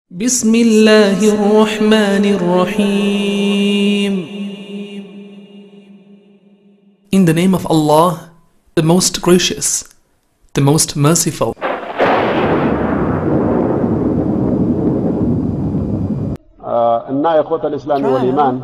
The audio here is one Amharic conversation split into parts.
بسم الله الرحمن الرحيم In the name of Allah, the most gracious, the most merciful. እና የኮተ ልእስላም ወልኢማን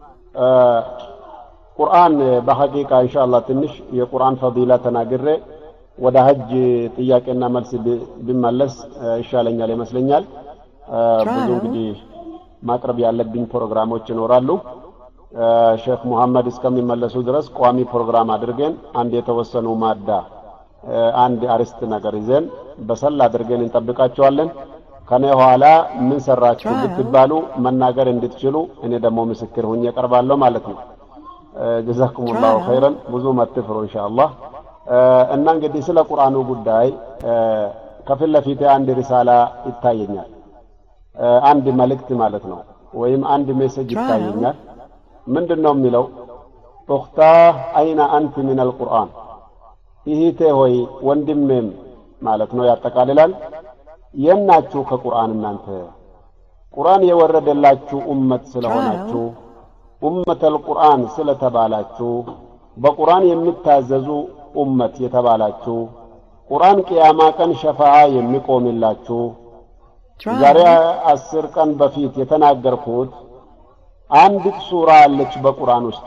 ቁርአን በሐቂቃ ኢንሻአላህ ትንሽ የቁርአን ፈዲላ ተናግሬ ወደ ሀጅ ጥያቄና መልስ ቢመለስ ይሻለኛል ይመስለኛል። ብዙ እንግዲህ ማቅረብ ያለብኝ ፕሮግራሞች ይኖራሉ። ሼክ ሙሐመድ እስከሚመለሱ ድረስ ቋሚ ፕሮግራም አድርገን አንድ የተወሰኑ ማዳ አንድ አርስት ነገር ይዘን በሰል አድርገን እንጠብቃቸዋለን። ከኔ ኋላ ምን ሰራችሁ ብትባሉ መናገር እንድትችሉ እኔ ደግሞ ምስክር ሁኜ እቀርባለሁ ማለት ነው። ጀዛኩሙላሁ ኸይረን። ብዙ መትፍሩ ኢንሻአላህ። እና እንግዲህ ስለ ቁርአኑ ጉዳይ ከፊት ለፊቴ አንድ ሪሳላ ይታየኛል። አንድ መልእክት ማለት ነው፣ ወይም አንድ ሜሴጅ ይታየኛል። ምንድን ነው የሚለው? ኡኽታ አይነ አንቲ ሚን አልቁርአን፣ ይሂቴ ሆይ ወንድሜም ማለት ነው ያጠቃልላል። የናችሁ ከቁርአን እናንተ ቁርአን የወረደላችሁ ኡመት ስለሆናችሁ ኡመተል ቁርአን ስለተባላችሁ በቁርአን የሚታዘዙ ኡመት የተባላችሁ ቁርአን ቅያማ ቀን ሸፋዓ የሚቆምላችሁ ዛሬ አስር ቀን በፊት የተናገርኩት አንዲት ሱራ አለች በቁርአን ውስጥ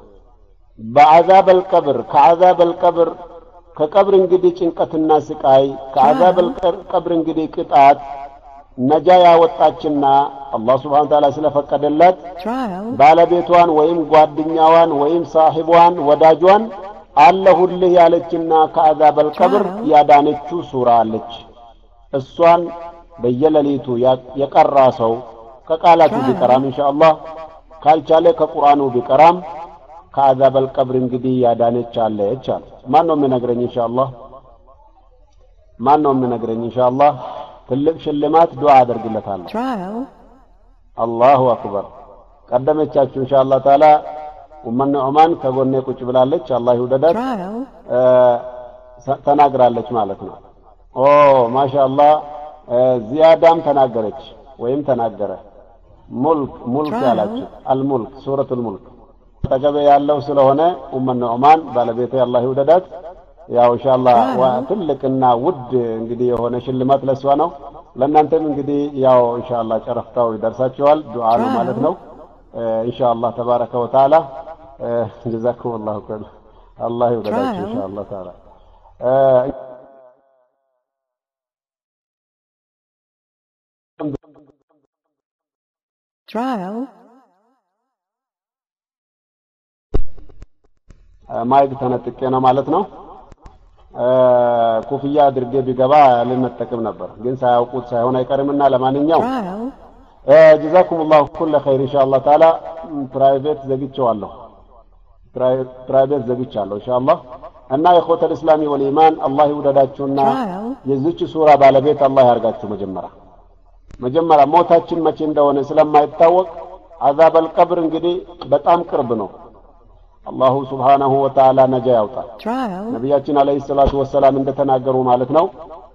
በአዛበል ቀብር ከአዛበል ቀብር ከቀብር እንግዲህ ጭንቀትና ስቃይ ከአዛበል ቀብር እንግዲህ ቅጣት ነጃ ያወጣችና አላህ ስብሓን ተዓላ ስለፈቀደላት ባለቤቷን ወይም ጓደኛዋን ወይም ሳሂቧን ወዳጇን አለሁልህ ያለችና ከአዛበል ቀብር ያዳነችው ሱራ አለች። እሷን በየሌሊቱ የቀራ ሰው ከቃላቱ ቢቀራም ኢንሻአላህ ካልቻለ ከቁርአኑ ቢቀራም ከአዛበል ቀብር እንግዲህ ያዳነች አለች አለ። ማን ነው የሚነግረኝ? ኢንሻአላህ ማን ነው የሚነግረኝ? ኢንሻአላህ ትልቅ ሽልማት ዱዓ አደርግለታለሁ። አላሁ አክበር። ቀደመቻችሁ ኢንሻአላህ ተዓላ ኡመን ዑማን ከጎኔ ቁጭ ብላለች። አላህ ይውደዳት። ተናግራለች ማለት ነው። ኦ ማሻአላህ ዚያዳም ተናገረች ወይም ተናገረ። ሙልክ ሙልክ ያላችሁ አልሙልክ ሱረቱል ሙልክ አጠገቤ ያለው ስለሆነ ኡመን ዑማን ባለቤቴ አላህ ይውደዳት። ያው ኢንሻአላህ ትልቅና ውድ እንግዲህ የሆነ ሽልማት ለሷ ነው። ለእናንተም እንግዲህ ያው ኢንሻአላህ ጨረፍታው ይደርሳችኋል። ዱዓ ነው ማለት ነው። ኢንሻአላህ ተባረከ ወተዓላ ጀዛኩም ላሁ ከል አላህ ይውደዳችሁ ኢንሻአላህ ተዓላ trial ማይክ ተነጥቄ ነው ማለት ነው። ኩፍያ አድርጌ ቢገባ ልንጠቅም ነበር፣ ግን ሳያውቁት ሳይሆን አይቀርምና ለማንኛውም trial ጀዛኩም ላሁ ኩለ ኸይር ኢንሻአላህ ተዓላ ፕራይቬት ዘግቼዋለሁ። ፕራይቬት ዘግቻለሁ ኢንሻአላህ እና የኮተል እስላሚ ወልኢማን አላህ ይውደዳችሁና trial የዚች ሱራ ባለቤት አላህ ያርጋችሁ። መጀመሪያ መጀመሪያ ሞታችን መቼ እንደሆነ ስለማይታወቅ አዛበል ቀብር እንግዲህ በጣም ቅርብ ነው። አላሁ ሱብሓነሁ ወተዓላ ነጃ ያውጣል። trial ነቢያችን አለይሂ ሰላቱ ወሰላም እንደተናገሩ ማለት ነው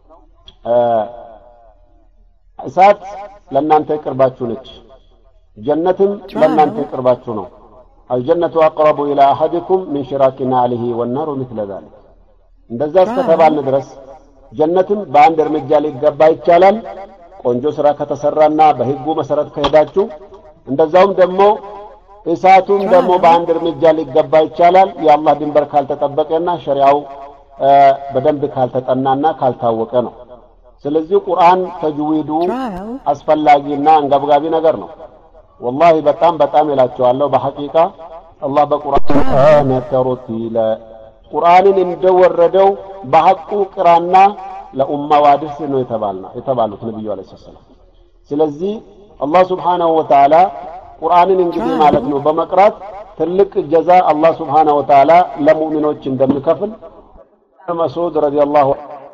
እሳት ለእናንተ ቅርባችሁ ነች፣ ጀነትም ለእናንተ ቅርባችሁ ነው። አልጀነቱ አቅረቡ ኢላ አሐዲኩም ሚን ሽራኪ ናዕሊሂ ወናሩ ሚስለ ዛሊክ። እንደዛ እስከተባልን ድረስ ጀነትም በአንድ እርምጃ ሊገባ ይቻላል፣ ቆንጆ ስራ ከተሰራና በህጉ መሰረት ከሄዳችሁ። እንደዛውም ደግሞ እሳቱም ደግሞ በአንድ እርምጃ ሊገባ ይቻላል፣ የአላህ ድንበር ካልተጠበቀና ሸሪዓው በደንብ ካልተጠናና ካልታወቀ ነው። ስለዚህ ቁርአን ተጅዊዱ trial አስፈላጊና አንገብጋቢ ነገር ነው። ወላሂ በጣም በጣም እላቸዋለሁ። በሐቂቃ አላህ በቁርአን ተርቲለ ቁርአንን እንደወረደው በሐቁ ቅራና ለኡማው አድርስ ነው የተባልና የተባሉት ነብዩ አለይሂ ሰላም። ስለዚህ አላህ ሱብሓነሁ ወተዓላ ቁርአንን እንግዲህ ማለት ነው በመቅራት ትልቅ ጀዛ አላህ ሱብሓነሁ ወተዓላ ለሙእሚኖች እንደሚከፍል መስዑድ ረዲየላሁ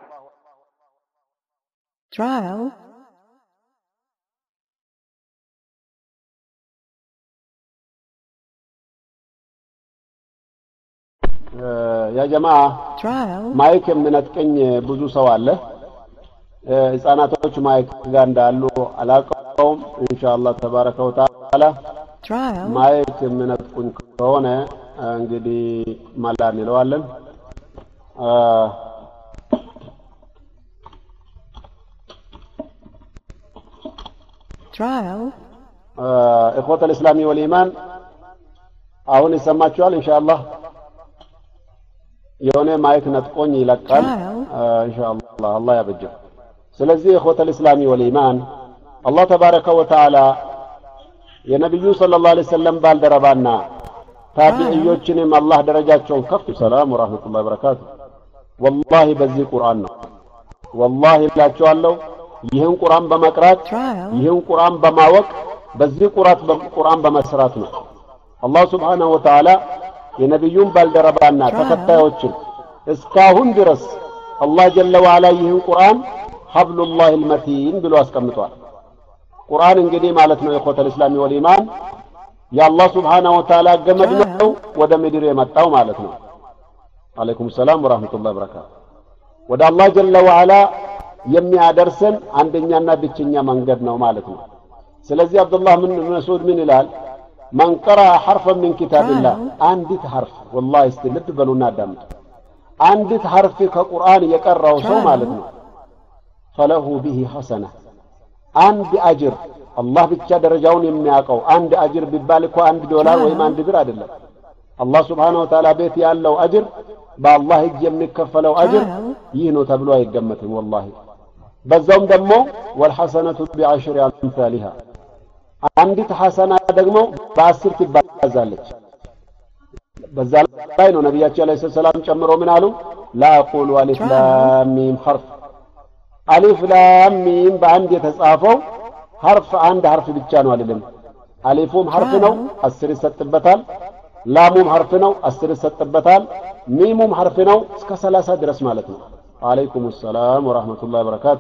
trial ያ ጀማ trial ማይክ የምነጥቀኝ ብዙ ሰው አለ። ህጻናቶች ማይክ ጋር እንዳሉ አላውቀውም። ኢንሻአላህ ተባረከ ወተዓላ Trial. ማይክ የምነጥቁኝ ከሆነ እንግዲህ መላ እንለዋለን። አ፣ Trial. እኮተ ልእስላሚ ወልኢማን አሁን ይሰማችኋል ኢንሻአላህ። የሆነ ማይክ ነጥቆኝ ይለቃል አ፣ ኢንሻአላህ አላህ ያበጀው። ስለዚህ እኮተ ልእስላሚ ወልኢማን አላህ ተባረከ ወተዓላ የነቢዩ ሰለላሁ ዐለይሂ ወሰለም ባልደረባና ታቢዕዮችንም አላህ ደረጃቸውን ከፍ ሰላም ወራህመቱላሂ ወበረካቱ ወላሂ በዚህ ቁርአን ነው ወላሂ እላቸዋለሁ ይህን ቁርአን በመቅራት Trial. ይህን ቁርአን በማወቅ በዚህ ቁራት ቁርአን በመስራት ነው አላህ ስብሓነሁ ወተዓላ የነቢዩን ባልደረባና ተከታዮችን እስካሁን ድረስ አላህ ጀለ ወዓላ ይህን ቁርአን ሀብሉላህ ልመቲን ብሎ አስቀምጧል ቁርአን እንግዲህ ማለት ነው የኮተል እስላሚ ወልኢማን የአላህ ስብሓነሁ ወተዓላ ገመድ ነው ወደ ምድር የመጣው ማለት ነው አለይኩም ሰላም ወራህመቱላሂ ወበረካቱ ወደ አላህ ጀለ ወዓላ የሚያደርሰን አንደኛና ብቸኛ መንገድ ነው ማለት ነው ስለዚህ አብዱላህ ምን መስዑድ ምን ይላል መን ቀረአ ሐርፈን ሚን ኪታብላህ አንዲት ሐርፍ ወላሂ እስቲ ልብ በሉና አዳምጡ አንዲት ሐርፍ ከቁርአን የቀራው ሰው ማለት ነው ፈለሁ ቢሂ ሐሰና አንድ አጅር አላህ ብቻ ደረጃውን የሚያውቀው አንድ አጅር ቢባል እኮ አንድ ዶላር ወይም አንድ ብር አይደለም አላህ ስብሓነሁ ወተዓላ ቤት ያለው አጅር በአላህ እጅ የሚከፈለው አጅር ይህ ነው ተብሎ አይገመትም ወላሂ በዛውም ደግሞ ወልሐሰነቱ ቢዐሽሪ አምሳሊሃ አንዲት ሐሰና ደግሞ በአስር ትባዛለች በዛ ላይ ነው ነቢያችን ዓለይሂ ሰላም ጨምሮ ምን አሉ ላ አቁሉ አሊፍ ላም ሚም ሐርፍ አሊፍ ላም ሚም በአንድ የተጻፈው ሐርፍ አንድ ሐርፍ ብቻ ነው አልልም አሊፉም ሐርፍ ነው አስር ይሰጥበታል ላሙም ሐርፍ ነው አስር ይሰጥበታል ሚሙም ሐርፍ ነው እስከ ሰላሳ ድረስ ማለት ነው አለይኩም ሰላም ወራህመቱላሂ ወበረካቱ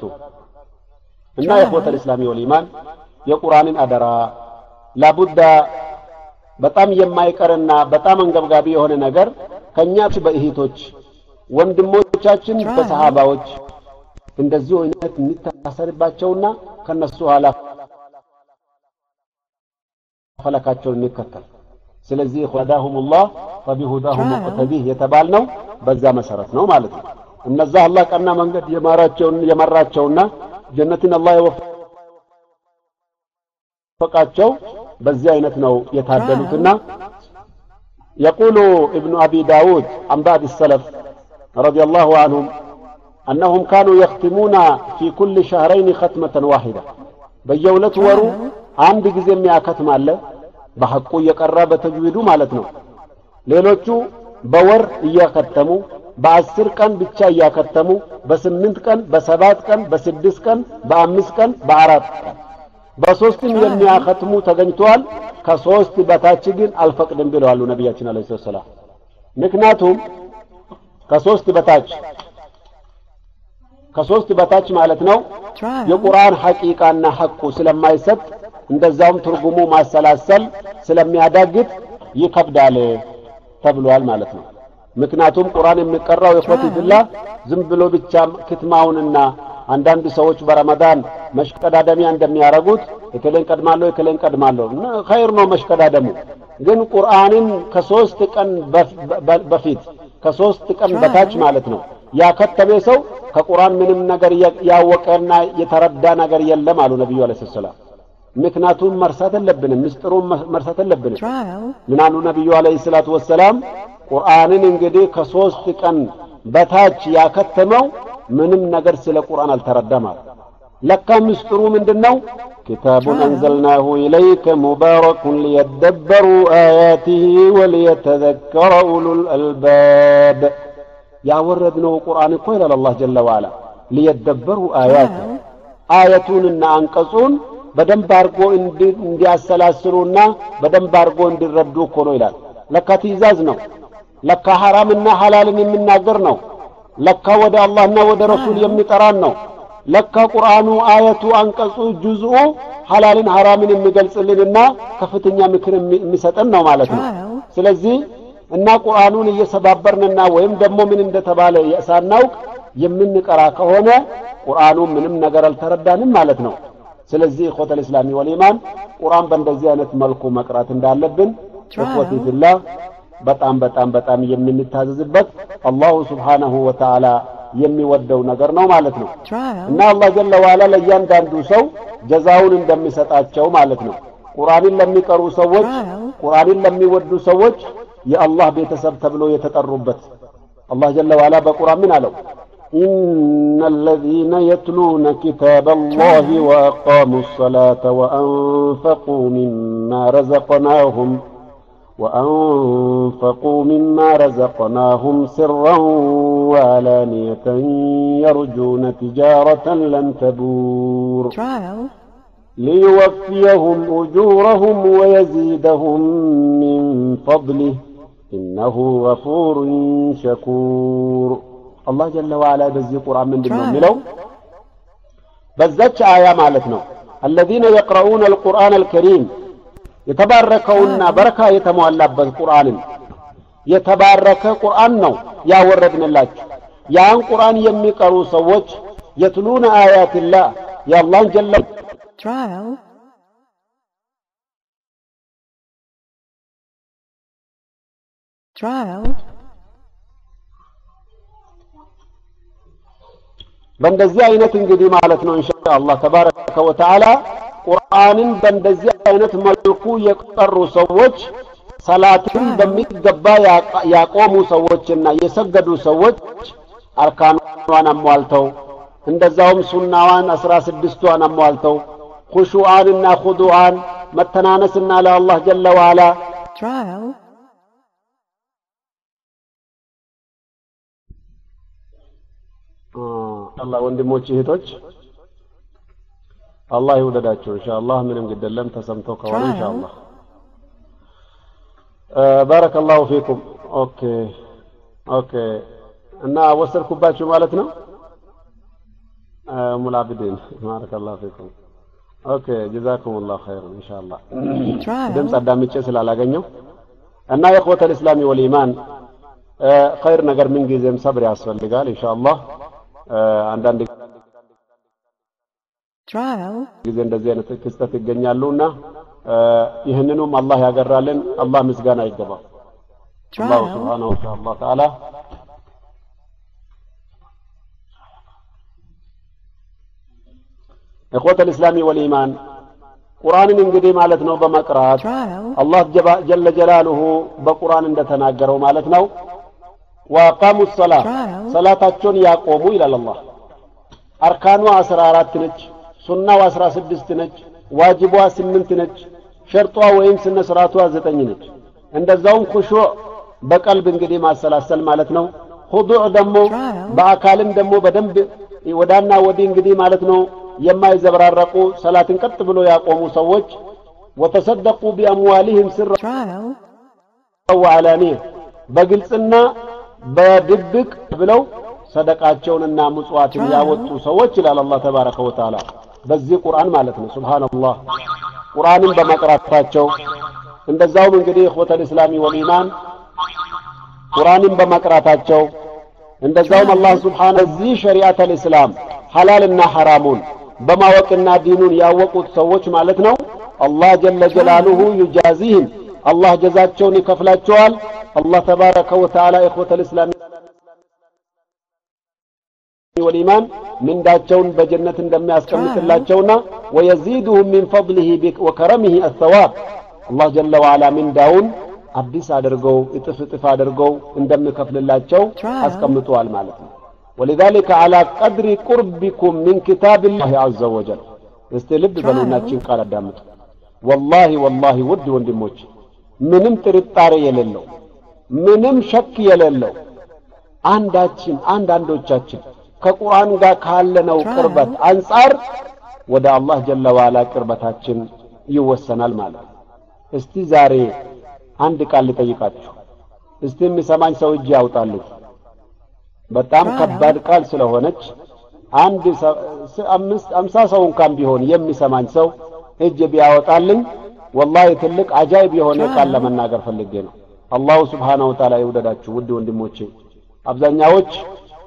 እና የእኽወተል ኢስላሚ ወልኢማን የቁርአንን አደራ ላቡዳ በጣም የማይቀርና በጣም አንገብጋቢ የሆነ ነገር ከኛ በእህቶች ወንድሞቻችን በሰሃባዎች እንደዚሁ አይነት እንታሰርባቸውና ከነሱ ኋላ ፈለካቸውን እንከተል ስለዚህ ሁዳሁሙላህ ፈቢሁዳሁም ሙቅተዲህ የተባልነው በዛ መሰረት ነው ማለት ነው እነዛ አላህ ቀና መንገድ የማራቸውን የመራቸውና ጀነትን አላህ የወፈቃቸው በዚህ አይነት ነው የታደሉትና يقول ابن أبي داود عن بعض السلف رضي الله عنهم أنهم كانوا يختمون في كل شهرين ختمة واحدة بيولت ورو عند جزء مئة ختم الله በሐቁ እየቀራ በተጅዊዱ ማለት ነው ሌሎቹ በወር እያከተሙ በአስር ቀን ብቻ እያከተሙ በስምንት ቀን በሰባት ቀን በስድስት ቀን በአምስት ቀን በአራት ቀን በሶስትም የሚያከትሙ ተገኝተዋል ከሶስት በታች ግን አልፈቅድም ብለዋሉ ነቢያችን አለ ሰላም ምክንያቱም ከሶስት በታች ከሶስት በታች ማለት ነው የቁርአን ሐቂቃና ሐቁ ስለማይሰጥ እንደዛውም ትርጉሙ ማሰላሰል ስለሚያዳግት ይከብዳል ተብሏል ማለት ነው ምክንያቱም ቁርአን የሚቀራው የኮቲ ብላ ዝም ብሎ ብቻ ክትማውንና አንዳንድ ሰዎች በረመዳን መሽቀዳደሚያ እንደሚያደርጉት እከሌን ቀድማለሁ እከሌን ቀድማለሁ እና ኸይር ነው መሽቀዳደሙ ግን ቁርአንን ከሶስት ቀን በፊት ከሶስት ቀን በታች ማለት ነው ያከተመ ሰው ከቁርአን ምንም ነገር ያወቀና የተረዳ ነገር የለም አሉ ነቢዩ አለ ሰላም ምክንያቱም መርሳት የለብንም ምስጢሩን መርሳት የለብንም ምን አሉ ነቢዩ አለይሂ ሰላቱ ወሰላም ቁርአንን እንግዲህ ከሶስት ቀን በታች ያከተመው ምንም ነገር ስለ ቁርአን አልተረዳም አሉ ለካ ምስጢሩ ምንድነው كتاب أنزلناه إليك مبارك ليدبروا آياته وليتذكر أولو الألباب يا وردنا قرآن قيل الله جل وعلا ليدبروا آياته آيتون إن أنقصون በደንብ አድርጎ እንዲያሰላስሉና በደንብ አድርጎ እንዲረዱ እኮ ነው ይላል ለካ ትእዛዝ ነው ለካ ሐራምና ሐላልን የሚናገር ነው ለካ ወደ አላህና ወደ ረሱል የሚጠራን ነው ለካ ቁርአኑ አየቱ አንቀጹ ጁዝኡ ሐላልን ሐራምን የሚገልጽልንና ከፍተኛ ምክር የሚሰጠን ነው ማለት ነው ስለዚህ እና ቁርአኑን እየሰባበርንና ወይም ደግሞ ምን እንደተባለ ሳናውቅ የምንቀራ ከሆነ ቁርአኑ ምንም ነገር አልተረዳንም ማለት ነው። ስለዚህ ኢኽወተል ኢስላሚ ወልኢማን ቁርአን በእንደዚህ አይነት መልኩ መቅራት እንዳለብን እኽወቲ ፊላህ በጣም በጣም በጣም የምንታዘዝበት አላሁ ስብሓነሁ ወተዓላ የሚወደው ነገር ነው ማለት ነው እና አላህ ጀለ ዋላ ለእያንዳንዱ ሰው ጀዛውን እንደሚሰጣቸው ማለት ነው። ቁርአንን ለሚቀሩ ሰዎች፣ ቁርአንን ለሚወዱ ሰዎች የአላህ ቤተሰብ ተብሎ የተጠሩበት አላህ ጀለ ዋላ በቁርአን ምን አለው? إن الذين يتلون كتاب الله وأقاموا الصلاة وأنفقوا مما رزقناهم وأنفقوا مما رزقناهم سرا وعلانية يرجون تجارة لن تبور ليوفيهم أجورهم ويزيدهم من فضله إنه غفور شكور الله جل وعلا بزي قرآن من دمه ملو بزتش آية مالتنا الذين يقرؤون القرآن الكريم የተባረከውና በረካ የተሟላበት ቁርአንን የተባረከ ቁርአን ነው ያወረድንላችሁ። ያን ቁርአን የሚቀሩ ሰዎች የትሉነ አያትላህ የአላህን ጀለ በእንደዚህ አይነት እንግዲህ ማለት ነው ኢንሻአላህ ተባረከ ወተዓላ ቁርአንን በእንደዚህ አይነት መልኩ የቀሩ ሰዎች ሰላትን በሚገባ ያቆሙ ሰዎችና የሰገዱ ሰዎች አርካኗን አሟልተው እንደዛውም ሱናዋን አስራ ስድስቷን አሟልተው ኹሹዓንና ኹዱዓን መተናነስና ለአላህ ጀለ ዋላ አላህ ወንድሞች እህቶች አላህ ይውደዳቸው ኢንሻአላህ ምንም ግደለም ተሰምቶ ከሆነ ኢንሻአላህ ባረከላሁ ፊኩም ኦኬ ኦኬ እና ወሰድኩባችሁ ማለት ነው ሙል አብዲን ባረከላሁ ፊኩም ኦኬ ጀዛኩሙላሁ ኸይር ኢንሻአላህ ድምፅ አዳምጬ ስላላገኘው እና የእኽወተል ኢስላሚ ወልኢማን ኸይር ነገር ምን ጊዜም ሰብር ያስፈልጋል ኢንሻአላህ አንዳንድ ጊዜ እንደዚህ አይነት ክስተት ይገኛሉና ይህንኑም አላህ ያገራልን አላህ ምስጋና ይገባው አላሁ ስብሓነሁ ወተዓላ እخوة الإسلام والإيمان ቁርአንን እንግዲህ ማለት ነው በመቅራት አላህ ጀለ ጀላሉሁ በቁርአን እንደተናገረው ማለት ነው ወአቃሙ ሰላ ሰላታቸውን ያቆሙ ይላል አላህ አርካኗ አስራ አራት ነች ሱናው አስራ ስድስት ነች ዋጅቧ ስምንት ነች ሸርጧ ወይም ስነ ስርዓቷ ዘጠኝ ነች እንደዛውም ኩሹዕ በቀልብ እንግዲህ ማሰላሰል ማለት ነው ሁዱዕ ደግሞ በአካልም ደግሞ በደንብ ወዳና ወዲህ እንግዲህ ማለት ነው የማይዘበራረቁ ሰላትን ቀጥ ብሎ ያቆሙ ሰዎች ወተሰደቁ ቢአምዋሊህም ስራ ወዓላኒያ በግልጽና በድብቅ ብለው ሰደቃቸውንና ምጽዋትን ያወጡ ሰዎች ይላል አላህ ተባረከ ወተዓላ በዚህ ቁርአን ማለት ነው ሱብሃንአላህ ቁርአንን በመቅራታቸው እንደዛውም እንግዲህ እኽወተል ኢስላሚ ወልኢማን ቁርአንን በመቅራታቸው እንደዛውም አላህ ስብሓነ እዚህ ሸሪዓተል ኢስላም ሐላልና ሐራሙን በማወቅና ዲኑን ያወቁት ሰዎች ማለት ነው አላህ ጀለ ጀላሉሁ ዩጃዚህም አላህ ጀዛቸውን ይከፍላቸዋል አላህ ተባረከ ወተዓላ ኢኽወተል ኢስላሚ ወልኢማን ምንዳቸውን በጀነት እንደሚያስቀምጥላቸውና ወየዚዱሁም ሚን ፈضሊሂ ወከረሚሂ አሰዋብ አላህ ጀለ ወዓላ ምንዳውን አዲስ አድርገው እጥፍ እጥፍ አድርገው እንደሚከፍልላቸው አስቀምጠዋል ማለት ነው ولذلك على قدر قربكم من كتاب الله عز وجل እስቲ ልብ በሉናችን ቃል አዳምጡ ወላሂ ወላሂ ውድ ወንድሞች ምንም ጥርጣሬ የሌለው ምንም ሸክ የሌለው አንዳችን አንዳንዶቻችን ከቁርአን ጋር ካለነው ቅርበት አንጻር ወደ አላህ ጀለ ዋላ ቅርበታችን ይወሰናል ማለት ነው እስቲ ዛሬ አንድ ቃል ልጠይቃችሁ እስቲ የሚሰማኝ ሰው እጅ ያውጣልኝ በጣም ከባድ ቃል ስለሆነች አንድ አምስት አምሳ ሰው እንኳን ቢሆን የሚሰማኝ ሰው እጅ ቢያወጣልኝ ወላሂ ትልቅ አጃይብ የሆነ ቃል ለመናገር ፈልጌ ነው አላሁ ስብሓነሁ ወተዓላ ይውደዳችሁ ውድ ወንድሞቼ አብዛኛዎች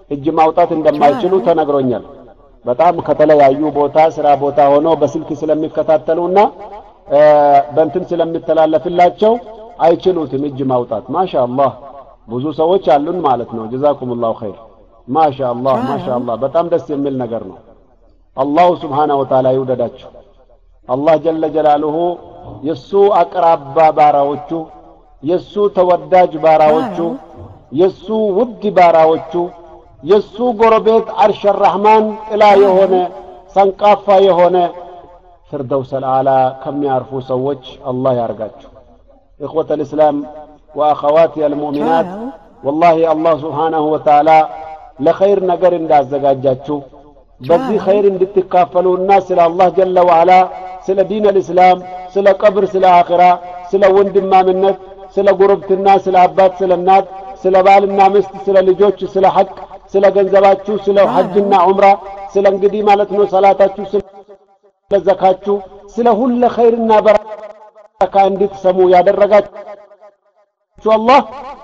እጅ ማውጣት እንደማይችሉ ተነግሮኛል። በጣም ከተለያዩ ቦታ ስራ ቦታ ሆነው በስልክ ስለሚከታተሉና በእንትን ስለሚተላለፍላቸው አይችሉትም እጅ ማውጣት። ማሻአላህ ብዙ ሰዎች አሉን ማለት ነው። ጀዛኩሙላሁ ኸይር። ማሻአላህ ማሻአላህ በጣም ደስ የሚል ነገር ነው። አላሁ ስብሓነሁ ወተዓላ ይውደዳቸው። አላህ ጀለ ጀላሉሁ የሱ አቅራባ ባራዎቹ፣ የሱ ተወዳጅ ባራዎቹ፣ የሱ ውድ ባራዎቹ፣ የሱ ጎረቤት አርሸ ረሕማን ጥላ የሆነ ሰንቃፋ የሆነ ፊርደውሰል አዕላ ከሚያርፉ ሰዎች አላህ ያርጋችሁ። إخوة الإسلام وأخواتي المؤمنات والله الله سبحانه وتعالى لخير نجر انداز زجاجاتشو በዚህ ኸይር እንድትካፈሉና ስለ አላህ ጀለ ወዓላ ስለ ዲን አልእስላም ስለ ቀብር ስለ አኺራ ስለ ወንድማምነት ስለ ጉርብትና ስለ አባት ስለ እናት ስለ ባልና ሚስት ስለ ልጆች ስለ ሐቅ ስለ ገንዘባችሁ ስለ ሐጅና ዑምራ ስለ እንግዲህ ማለት ነው ሰላታችሁ ስለ ዘካችሁ ስለ ሁለ ኸይርና በረካ እንድትሰሙ ያደረጋችሁ አላህ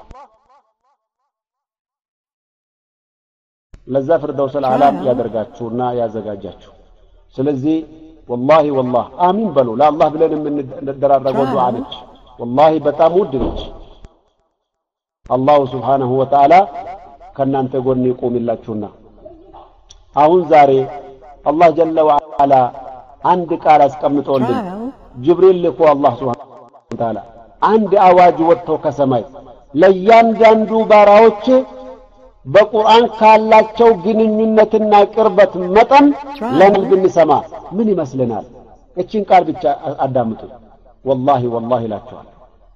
ለዛ ፍርደውሰል አዕላም ያደርጋችሁና ያዘጋጃችሁ። ስለዚህ ወላሂ ወላህ አሚን በሉ። ለአላህ ብለን የምንደራረገው ዱዓ ነች። ወላሂ በጣም ውድ ነች። አላሁ ስብሓነሁ ወተዓላ ከእናንተ ጎን ይቁምላችሁና አሁን ዛሬ አላህ ጀለ ወዓላ አንድ ቃል አስቀምጦልን ጅብሪል ልኮ አላህ ስብሓነሁ ወተዓላ አንድ አዋጅ ወጥቶ ከሰማይ ለእያንዳንዱ ባራዎች በቁርአን ካላቸው ግንኙነትና ቅርበት መጠን ለምን ብንሰማ ምን ይመስልናል? እቺን ቃል ብቻ አዳምጡ። ወላሂ ወላሂ እላችኋል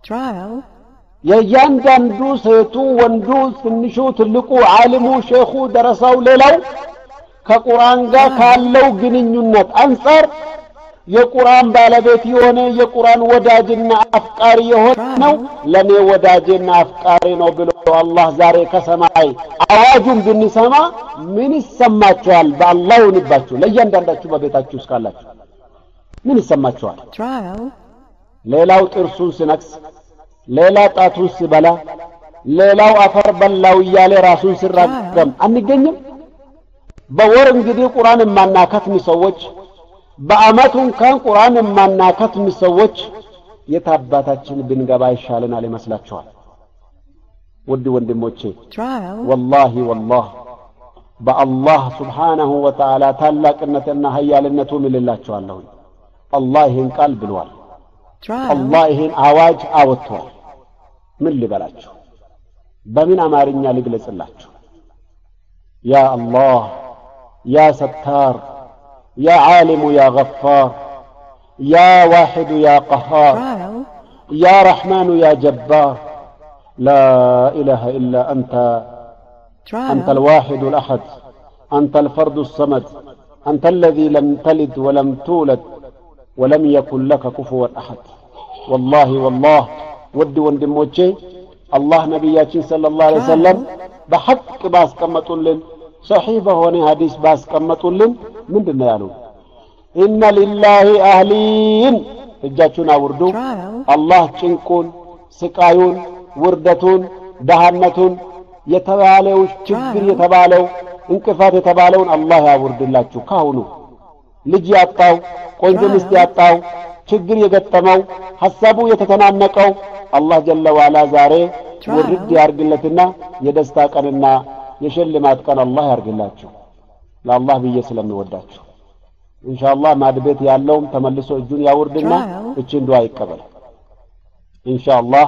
የእያንዳንዱ ሴቱ፣ ወንዱ፣ ትንሹ፣ ትልቁ፣ ዓሊሙ፣ ሼኹ፣ ደረሳው፣ ሌላው ከቁርአን ጋር ካለው ግንኙነት አንጻር የቁርአን ባለቤት የሆነ የቁርአን ወዳጅና አፍቃሪ የሆነው ለኔ ወዳጅና አፍቃሪ ነው ብሎ አላህ ዛሬ ከሰማይ አዋጁን ብንሰማ ምን ይሰማችኋል? በአላህ ይሁንባችሁ። ለእያንዳንዳችሁ በቤታችሁ እስካላችሁ ምን ይሰማችኋል? ሌላው ጥርሱን ስነክስ፣ ሌላ ጣቱን ሲበላ፣ ሌላው አፈር በላው እያለ ራሱን ሲራገም አንገኝም? በወር እንግዲህ ቁርአን የማናከትም ሰዎች በአመቱ እንኳን ቁርአን የማናከትም ሰዎች የት አባታችን ብንገባ ይሻለናል ይመስላችኋል? ውድ ወንድሞቼ ወላሂ ወላህ በአላህ ስብሓነሁ ወተዓላ ታላቅነትና ሀያልነቱ ምልላችኋለሁ። አላህ ይህን ቃል ብሏል። አላህ ይህን አዋጅ አወጥቷል። ምን ልበላችሁ? በምን አማርኛ ልግለጽላችሁ? ያ አላህ ያ ሰታር يا عالم يا غفار يا واحد يا قهار يا رحمن يا جبار لا إله إلا أنت أنت الواحد الأحد أنت الفرد الصمد أنت الذي لم تلد ولم تولد ولم يكن لك كفوا أحد والله والله ود وندموتشي الله نبياتي صلى الله عليه وسلم بحق باس كمتولن ሰሒህ በሆነ ሀዲስ ባስቀመጡልን ምንድን ነው ያሉ? ኢነ ሊላሂ አህሊን እጃችሁን አውርዱ። አላህ ጭንቁን፣ ስቃዩን፣ ውርደቱን፣ ደሃነቱን የተባለው ችግር የተባለው እንቅፋት የተባለውን አላህ ያውርድላችሁ። ካሁኑ ልጅ ያጣው፣ ቆንጆ ሚስት ያጣው፣ ችግር የገጠመው፣ ሐሳቡ የተተናነቀው አላህ ጀለ ዋላ ዛሬ ውርድ ያርግለትና የደስታ ቀንና የሽልማት ቀን አላህ ያርግላችሁ። ለአላህ ብዬ ስለምወዳችሁ ኢንሻአላህ ማድቤት ያለውም ተመልሶ እጁን ያውርድና እችን ዱዓ ይቀበል። ኢንሻአላህ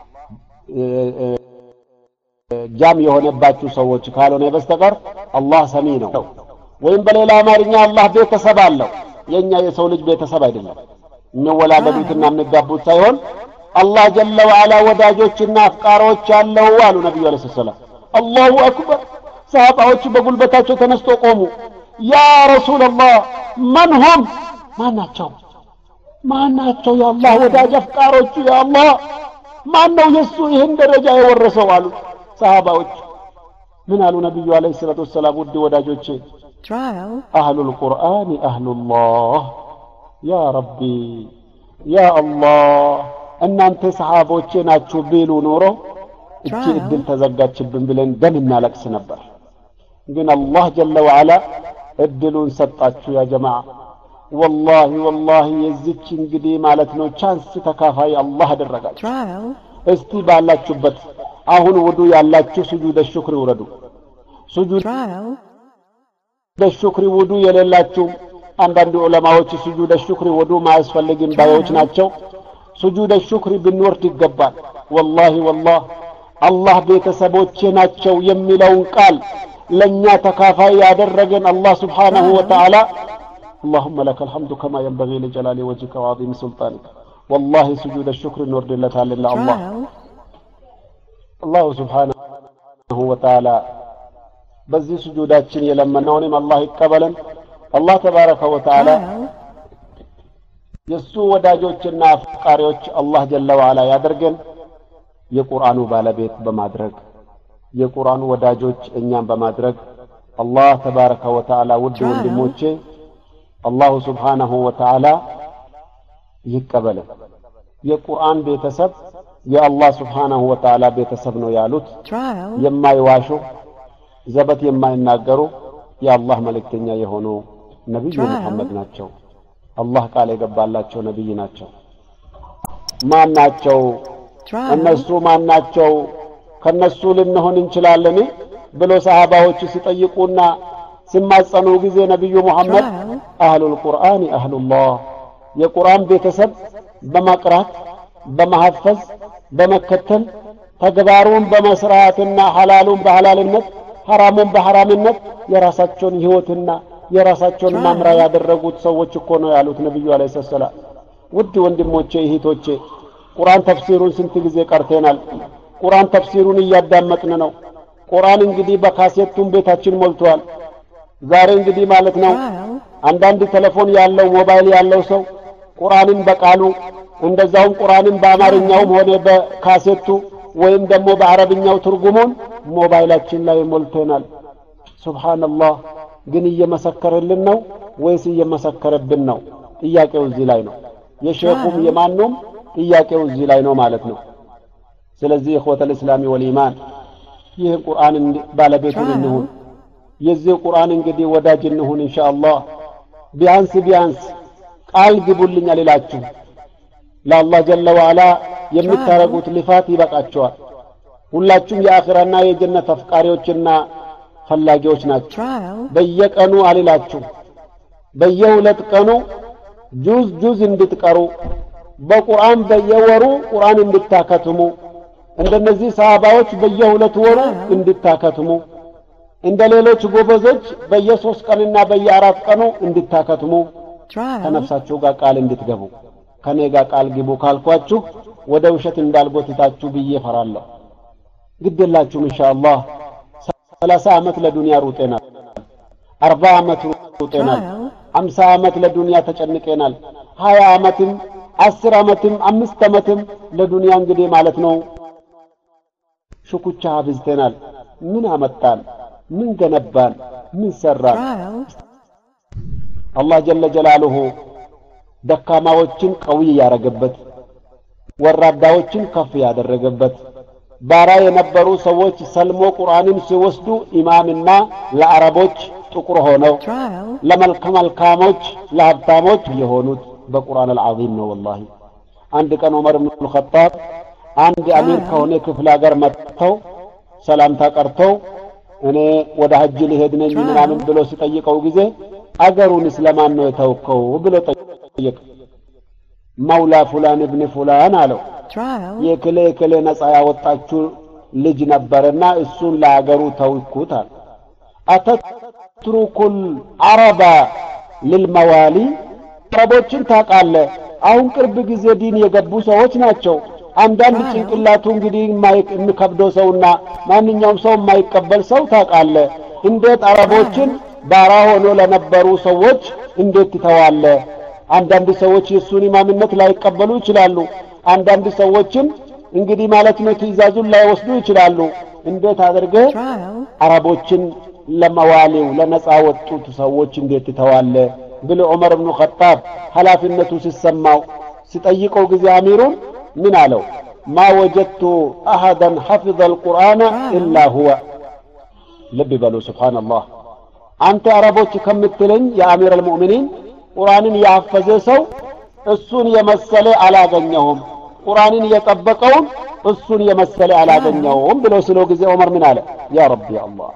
ጃም የሆነባችሁ ሰዎች ካልሆነ በስተቀር አላህ ሰሚ ነው። ወይም በሌላ አማርኛ አላህ ቤተሰብ አለው። የኛ የሰው ልጅ ቤተሰብ አይደለም። የሚወላለዱትና የሚጋቡት ሳይሆን አላህ ጀለ ወዓላ ወዳጆችና አፍቃሪዎች ያለው አሉ ነቢዩ አለይሂ ሰላም። አላሁ አክበር። ሰሃባዎቹ በጉልበታቸው ተነስቶ ቆሙ። ያ ረሱላላህ መን ሁም ማን ናቸው? ማን ናቸው? የአላህ ወዳጅ አፍቃሮቹ የአላህ ማን ነው የእሱ ይህን ደረጃ የወረሰው አሉ ሰሃባዎች። ምን አሉ ነቢዩ አለይሂ ሰላቱ ወሰላም? ውድ ወዳጆቼ አህሉል ቁርአን አህሉላህ ያ ረቢ ያ አላህ እናንተ ሰሃቦቼ ናችሁ ቢሉ ኖሮ እቺ እድል ተዘጋችብን ብለን ደም እናለቅስ ነበር። ግን አላህ ጀለ ወዓላ እድሉን ሰጣችሁ ያ ጀማዓ ወላሂ ወላሂ የዚች እንግዲህ ማለት ነው ቻንስ ተካፋይ አላህ አደረጋችሁ trial, እስቲ ባላችሁበት አሁን ውዱ ያላችሁ ስጁደ ሹክሪ ውረዱ ስጁደ trial, ሹክሪ ውዱ የሌላችሁ አንዳንድ ዑለማዎች ስጁደ ሹክሪ ውዱ ማያስፈልግም ባዮች ናቸው ስጁደ ሹክሪ ብንወርድ ይገባል ወላሂ ወላህ አላህ ቤተሰቦቼ ናቸው የሚለውን ቃል ለእኛ ተካፋይ ያደረገን አላህ ስብሓንሁ ወተዓላ اللهم لك الحمد كما ينبغي لجلال وجهك وعظيم سلطانك والله سجود الشكر نورد لتعالى الله trial, አላሁ ስብሓንሁ ወተዓላ በዚህ ስጁዳችን የለመነውንም አላህ ይቀበለን አላህ ተባረከ ወተዓላ trial, የእሱ ወዳጆችና አፍቃሪዎች አላህ ጀለ ዋላ ያደርገን የቁርአኑ ባለቤት በማድረግ የቁርአኑ ወዳጆች እኛም በማድረግ አላህ ተባረከ ወተዓላ ውድ ወንድሞቼ አላሁ ስብሓነሁ ወተዓላ ይቀበለን የቁርአን ቤተሰብ የአላህ ስብሓነሁ ወተዓላ ቤተሰብ ነው ያሉት trial, የማይዋሹ ዘበት የማይናገሩ የአላህ መልእክተኛ የሆኑ ነቢዩ Trial. ሙሐመድ ናቸው አላህ ቃል የገባላቸው ነቢይ ናቸው ማን ናቸው trial, እነሱ ማን ናቸው ከነሱ ልንሆን እንችላለን ብሎ ሰሃባዎች ሲጠይቁና ሲማጸኑ ጊዜ ነቢዩ ሙሐመድ trial, አህሉል ቁርአን አህሉላህ የቁርአን ቤተሰብ በመቅራት በመሐፈዝ በመከተል ተግባሩን በመስራትና ሐላሉን በሐላልነት ሐራሙን በሐራምነት የራሳቸውን ሕይወትና የራሳቸውን መምራ ያደረጉት ሰዎች እኮ ነው ያሉት ነቢዩ አለይሂ ሰላም። ውድ ወንድሞቼ እህቶቼ፣ ቁርአን ተፍሲሩን ስንት ጊዜ ቀርተናል። ቁርአን ተፍሲሩን እያዳመጥን ነው። ቁርአን እንግዲህ በካሴቱን ቤታችን ሞልቷል። ዛሬ እንግዲህ ማለት ነው trial, አንዳንድ ቴሌፎን ያለው ሞባይል ያለው ሰው ቁርአንን በቃሉ እንደዛውም ቁርአንን በአማርኛውም ሆነ በካሴቱ ወይም ደግሞ በአረብኛው ትርጉሙን ሞባይላችን ላይ ሞልተናል። ሱብሃንአላህ። ግን እየመሰከረልን ነው ወይስ እየመሰከረብን ነው? ጥያቄው እዚህ ላይ ነው። የሼኹም የማኑም ጥያቄው እዚህ ላይ ነው ማለት ነው። ስለዚህ ኢኽወተል እስላሚ ወልኢማን ይህ ቁርአን እንዲ- ባለቤቱን እንሁን። የዚህ ቁርአን እንግዲህ ወዳጅ እንሁን ኢንሻአላህ። ቢያንስ ቢያንስ ቃል ግቡልኝ አልላችሁ ለአላህ ጀለ ዋላ የምታረጉት ልፋት ይበቃቸዋል። ሁላችሁም የአኺራና የጀነት አፍቃሪዎችና ፈላጊዎች ናቸው። trial, በየቀኑ አልላችሁ በየሁለት ቀኑ ጁዝ ጁዝ እንድትቀሩ በቁርአን በየወሩ ቁርአን እንድታከትሙ እንደነዚህ ሰሃባዎች በየሁለት ወሩ እንድታከትሙ እንደ ሌሎች ጎበዞች በየሶስት ቀንና በየአራት ቀኑ እንድታከትሙ trial, ከነፍሳችሁ ጋር ቃል እንድትገቡ ከኔ ጋር ቃል ግቡ ካልኳችሁ ወደ ውሸት እንዳልጎትታችሁ ብዬ ፈራለሁ። ግድ የላችሁም ኢንሻአላህ። ሰላሳ ዓመት ለዱንያ ሩጤናል። አርባ ዓመት ሩጤናል። trial, አምሳ ዓመት ለዱንያ ተጨንቄናል። ሀያ ዓመትም አስር ዓመትም አምስት ዓመትም ለዱንያ እንግዲህ ማለት ነው ሽኩቻ አብዝተናል። ምን አመጣን? ምን ገነባን? ምን ሰራን? trial, አላህ ጀለ ጀላሉሁ ደካማዎችን ቀዊ ያደረገበት ወራዳዎችን ከፍ ያደረገበት ባራ የነበሩ ሰዎች ሰልሞ ቁርአንን ሲወስዱ ኢማምና ለአረቦች ጥቁር ሆነው trial, ለመልከ መልካሞች ለሀብታሞች የሆኑት በቁርአን አልዓዚም ነው። ወላሂ አንድ ቀን ዑመር ብን አልኸጣብ አንድ አሚር ከሆነ ክፍለ ሀገር መጥተው ሰላምታ ቀርተው እኔ ወደ ሀጅ ሊሄድ ነኝ ምናምን ብሎ ሲጠይቀው ጊዜ አገሩን ስለማን ነው የተውከው ብሎ ጠየቀ። መውላ ፉላን እብን ፉላን አለው። trial, የክሌ ክሌ ነፃ ያወጣችሁ ልጅ ነበርና እሱን ለአገሩ ተውኩት አለ። አተትሩኩል አረባ ልልመዋሊ አረቦችን ታውቃለህ። አሁን ቅርብ ጊዜ ዲን የገቡ ሰዎች ናቸው። አንዳንድ ጭንቅላቱ እንግዲህ የማይ- የሚከብደው ሰውና ማንኛውም ሰው የማይቀበል ሰው ታውቃለህ። እንዴት አረቦችን ባራ ሆኖ ለነበሩ ሰዎች እንዴት ትተዋለህ? አንዳንድ ሰዎች የእሱን ኢማምነት ላይቀበሉ ይችላሉ። አንዳንድ ሰዎችም እንግዲህ ማለት ነው ትእዛዙን ላይወስዱ ይችላሉ። እንዴት አድርገህ trial, አረቦችን ለመዋሌው ለነፃ ወጡት ሰዎች እንዴት ትተዋለህ ብሎ ዑመር ብኑ ኸጣብ ኃላፊነቱ ሲሰማው ሲጠይቀው ጊዜ አሚሩን ምን አለው? ማ ወጀድቱ አሐደን ሐፊዘ አልቁርአነ ኢላ ሁወ ልብ በሉ ሱብሓነላህ አንተ አረቦች ከምትለኝ የአሚር አልሙእሚኒን ቁርአንን ያፈዘ ሰው እሱን የመሰለ አላገኘሁም ቁርአንን የጠበቀውን እሱን የመሰለ አላገኘውም ብሎ ስለው ጊዜ ዑመር ምን አለ ያ ረቢ አላህ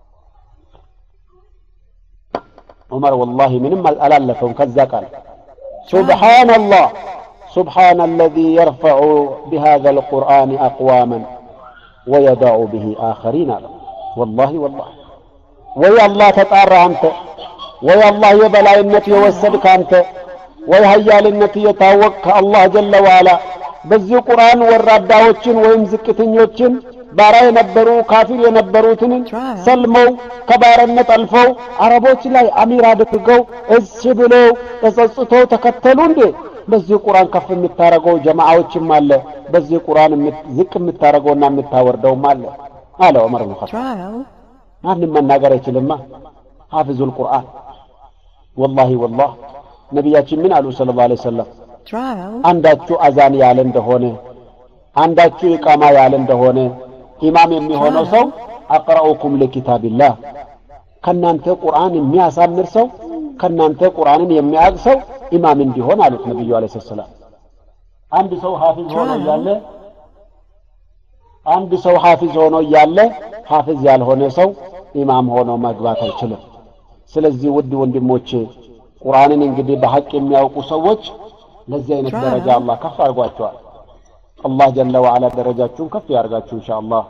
ዑመር ወላሂ ምንም አላለፈውም ከዛ ቃል ሱብሓነላህ سبحان الذي يرفع بهذا القرآن أقواما ويضع به آخرين والله والله ويا الله تطار أنت ويا الله يبلا النتي يوسدك أنت ويا هيال النتي يتاوك الله جل وعلا በዚህ ቁርአን ወራዳዎችን ወይም ዝቅተኞችን ባራ የነበሩ ካፊር የነበሩትን ሰልመው ከባርነት አልፈው አረቦች ላይ አሚር አድርገው እሺ ብለው ተጸጽተው ተከተሉ እንዴ በዚህ ቁርአን ከፍ የምታረገው ጀማዓዎችም አለ በዚህ ቁርአን ዝቅ የምታረገውና የምታወርደውም አለ አለ ዑመር ብን ኸጣብ ማንም መናገር አይችልማ ሐፊዙል ቁርአን ወላሂ ወላህ ነቢያችን ምን አሉ ሰለላሁ ዐለይሂ ወሰለም አንዳችሁ አዛን ያለ እንደሆነ አንዳችሁ ኢቃማ ያለ እንደሆነ ኢማም የሚሆነው ሰው አቅረኡኩም ለኪታቢላህ ከናንተ ቁርአን የሚያሳምር ሰው ከናንተ ቁርአንን የሚያውቅ ሰው ኢማም እንዲሆን አሉት ነብዩ አለይሂ ሰላም አንድ ሰው ሐፊዝ ሆኖ እያለ አንድ ሰው ሐፊዝ ሆኖ እያለ ሐፊዝ ያልሆነ ሰው ኢማም ሆኖ መግባት አይችልም ስለዚህ ውድ ወንድሞቼ ቁርአንን እንግዲህ በሐቅ የሚያውቁ ሰዎች ለዚህ አይነት ደረጃ አላህ ከፍ አድርጓቸዋል አላህ ጀለ ወዓላ ደረጃችሁን ከፍ ያርጋችሁ ኢንሻአላህ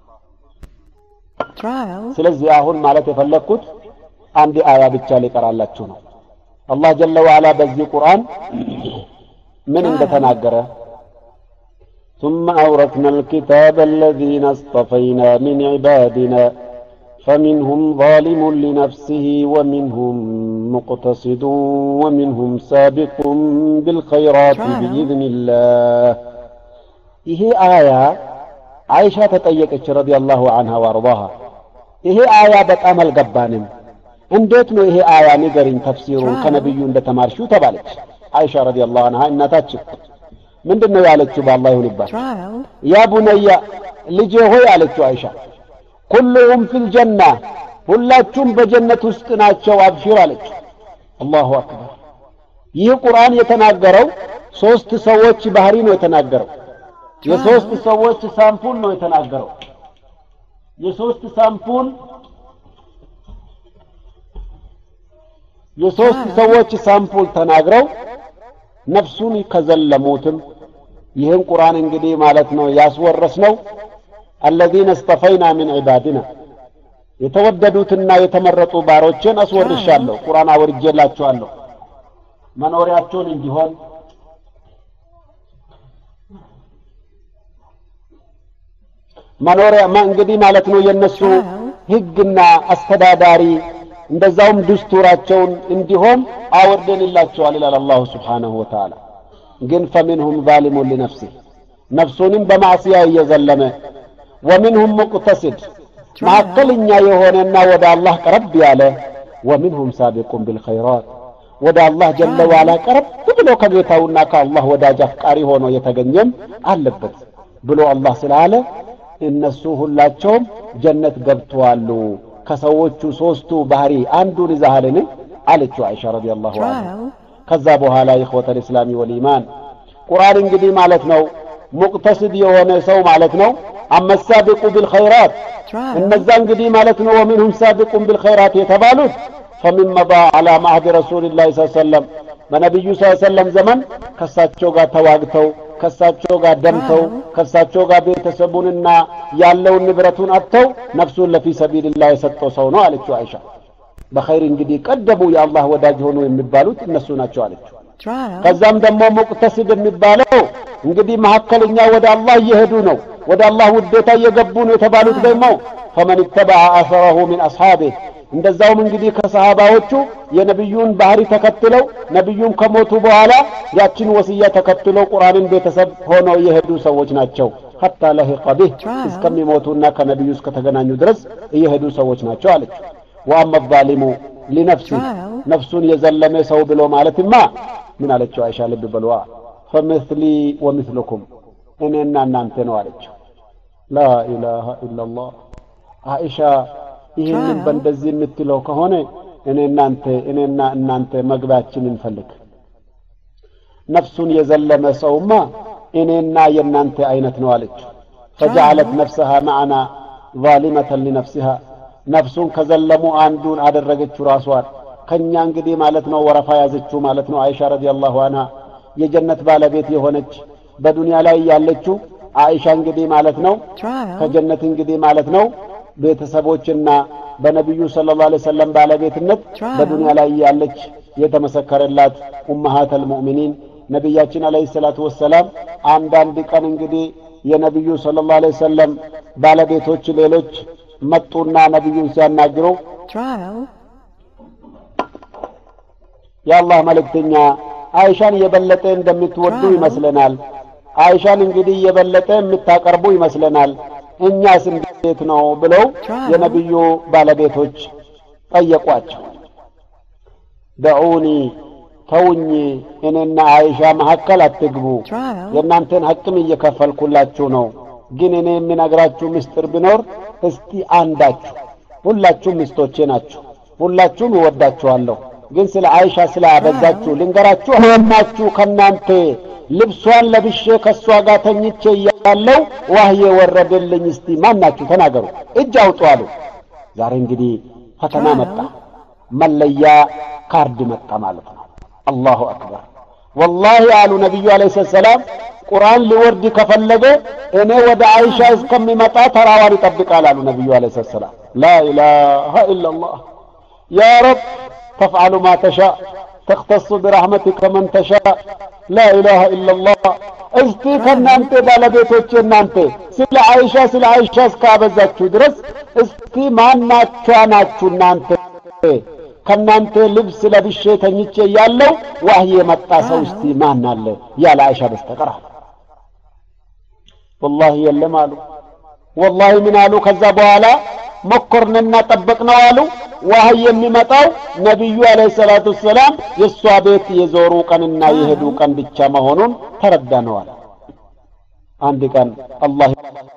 ስለዚህ አሁን ማለት የፈለግኩት አንድ አያ ብቻ ሊቀራላችሁ ነው አላህ ጀለ ወዓላ በዚህ ቁርአን ምን እንደተናገረ ثم أورثنا الكتاب الذين اصطفينا من عبادنا فمنهم ظالم لنفسه ومنهم مقتصد ومنهم سابق بالخيرات بإذن الله ይሄ አያ አይሻ ተጠየቀች ረዲየላሁ ዐንሃ ወአርዳሃ ይሄ አያ በጣም አልገባንም እንዴት ነው ይሄ አያ ንገሪኝ ተፍሲሩን ከነብዩ እንደተማርሽው ተባለች አይሻ ረዲየላሁ ዐንሃ እናታችን ምንድን ነው ያለችው በአላህ ይሁንባት ያ ቡነያ ልጄ ሆይ አለችው አይሻ ኩሉሁም ፊል ጀና ሁላችሁም በጀነት ውስጥ ናቸው አብሽር አለችው አላሁ አክበር ይህ ቁርአን የተናገረው ሶስት ሰዎች ባህሪ ነው የተናገረው የሶስት ሰዎች ሳምፑል ነው የተናገረው የሶስት ሳምፑል የሶስት ሰዎች ሳምፑል ተናግረው ነፍሱን ከዘለሙትም ይህን ቁርአን እንግዲህ ማለት ነው ያስወረስ ነው አለዚነ እስተፈይና ምን ዒባድና የተወደዱትና የተመረጡ ባሮችን አስወርሻለሁ ቁርአን አወርጄላችኋለሁ መኖሪያቸውን እንዲሆን መኖሪያ እንግዲህ ማለት ነው የነሱ ህግና አስተዳዳሪ እንደዛውም ድስቱራቸውን እንዲሆን አወርደንላቸዋል ይላል አላሁ ስብሓነሁ ወተዓላ ግን ፈሚንሁም ዛሊሙን ሊነፍሲህ ነፍሱንም በማዕስያ እየዘለመ ወሚንሁም ሙቅተሲድ መካከለኛ የሆነና ወደ አላህ ቀረብ ያለ ወሚንሁም ሳቢቁን ቢልኸይራት ወደ አላህ ጀለ ዋላ ቀረብ ብሎ ከጌታውና ከአላህ ወዳጅ አፍቃሪ ሆኖ የተገኘም አለበት ብሎ አላህ ስላለ እነሱ ሁላቸውም ጀነት ገብተዋሉ ከሰዎቹ ሶስቱ ባህሪ አንዱን ይዛሃልን አለችው አይሻ ረዲየላሁ ዐንሃ ከዛ በኋላ ኢኽወተ ልእስላሚ ወልኢማን ቁርአን እንግዲህ ማለት ነው ሙቅተስድ የሆነ ሰው ማለት ነው አመሳቢቁ ቢልኸይራት እነዛ እንግዲህ ማለት ነው ወሚንሁም ሳቢቁን ቢልኸይራት የተባሉት ፈሚን መዳ አላ ማህድ ረሱልላህ ስ ሰለም በነቢዩ ስ ሰለም ዘመን ከሳቸው ጋር ተዋግተው ከሳቸው ጋር ደምተው ከሳቸው ጋር ቤተሰቡንና ያለውን ንብረቱን አጥተው ነፍሱን ለፊ ሰቢልላህ የሰጠው ሰው ነው አለችው አይሻ በኸይር እንግዲህ ቀደሙ የአላህ ወዳጅ ሆኑ የሚባሉት እነሱ ናቸው አለችው ከዛም ደግሞ ሙቅተሲድ የሚባለው እንግዲህ መካከለኛ ወደ አላህ እየሄዱ ነው ወደ አላህ ውዴታ እየገቡ ነው የተባሉት ደግሞ ፈመን ተበዐ አሰረሁ ሚን አስሓቢህ እንደዛውም እንግዲህ ከሰሃባዎቹ የነቢዩን ባህሪ ተከትለው ነቢዩም ከሞቱ በኋላ ያችን ወስያ ተከትለው ቁርአንን ቤተሰብ ሆነው የሄዱ ሰዎች ናቸው ሐታ ለሂቀ ቢህ እስከሚሞቱና ከነቢዩ እስከተገናኙ ድረስ እየሄዱ ሰዎች ናቸው አለች ወአመ ዛሊሙ ሊነፍሲ ነፍሱን የዘለመ ሰው ብሎ ማለትማ ምን አለችው አይሻ ልብ በልዋ ፈምስሊ ወምስልኩም እኔና እናንተ ነው አለችው ላ ኢላሃ ኢላላህ አይሻ ይህንን በእንደዚህ የምትለው ከሆነ እኔ እናንተ እኔና እናንተ መግቢያችን እንፈልግ። ነፍሱን የዘለመ ሰውማ እኔና የእናንተ አይነት ነው አለችው። ፈጀዐለት ነፍሰሃ መዓና ዛሊመተን ሊነፍሲሃ ነፍሱን ከዘለሙ አንዱን አደረገችው ራሷን ከኛ እንግዲህ ማለት ነው ወረፋ ያዘችው ማለት ነው። አይሻ ረዲየላሁ አንሃ የጀነት ባለቤት የሆነች በዱንያ ላይ ያለችው አይሻ እንግዲህ ማለት ነው ከጀነት እንግዲህ ማለት ነው ቤተሰቦችና በነቢዩ ሰለላሁ ዐለይሂ ወሰለም ባለቤትነት በዱንያ ላይ ያለች የተመሰከረላት ኡመሃተል ሙእሚኒን ነቢያችን ዐለይሂ ሰላቱ ወሰላም አንዳንድ ቀን እንግዲህ የነቢዩ ሰለላሁ ዐለይሂ ወሰለም ባለቤቶች ሌሎች መጡና ነቢዩን ሲያናግሩ የአላህ መልእክተኛ አይሻን የበለጠ እንደምትወዱ ይመስለናል። አይሻን እንግዲህ የበለጠ የምታቀርቡ ይመስለናል። እኛስ እንዴት ነው ብለው የነቢዩ ባለቤቶች ጠየቋቸው። ደዑኒ ተውኝ፣ እኔና አይሻ መካከል አትግቡ። የእናንተን ሐቅም እየከፈልኩላችሁ ነው። ግን እኔ የምነግራችሁ ምስጢር ቢኖር እስቲ አንዳችሁ፣ ሁላችሁም ሚስቶቼ ናችሁ፣ ሁላችሁም እወዳችኋለሁ። ግን ስለ አይሻ ስለ አበዛችሁ ልንገራችሁ። ማናችሁ ከእናንተ ልብሷን ለብሼ ከእሷ ጋር ተኝቼ እያለው ዋህዬ ወረደልኝ? እስቲ ማናችሁ ተናገሩ፣ እጅ አውጡ አሉ። ዛሬ እንግዲህ ፈተና መጣ፣ መለያ ካርድ መጣ ማለት ነው። አላሁ አክበር። ወላሂ አሉ ነቢዩ ዓለይሂ ሰላም ቁርአን ሊወርድ ከፈለገ እኔ ወደ አይሻ እስከሚመጣ ተራዋን ይጠብቃል አሉ ነቢዩ ዓለይሂ ሰላም። ላ ኢላሃ ኢላላህ ያ ረብ ተፍዓሉ ማ ተሻእ ተክተሱ ብራሕመቲከ መን ተሻእ ላ ኢላሃ ኢላላህ። እስቲ ከእናንተ ባለቤቶች እናንተ ስለ አይሻ ስለ አይሻ እስካበዛችሁ ድረስ እስቲ ማናቿ ናችሁ እናንተ ከእናንተ ልብስ ለብሼ ተኝቼ ያለው ዋህይ የመጣ ሰው እስቲ ማን አለ ያለ አይሻ በስተቀር አሉ። ወላሂ የለም አሉ። ወላሂ ምን አሉ? ከዛ በኋላ ሞከርንና ጠበቅነው አሉ። ዋህይ የሚመጣው ነቢዩ አለይሂ ሰላቱ ወሰላም የእሷ ቤት የዞሩ ቀንና የሄዱ ቀን ብቻ መሆኑን ተረዳነዋል። አንድ ቀን አላህ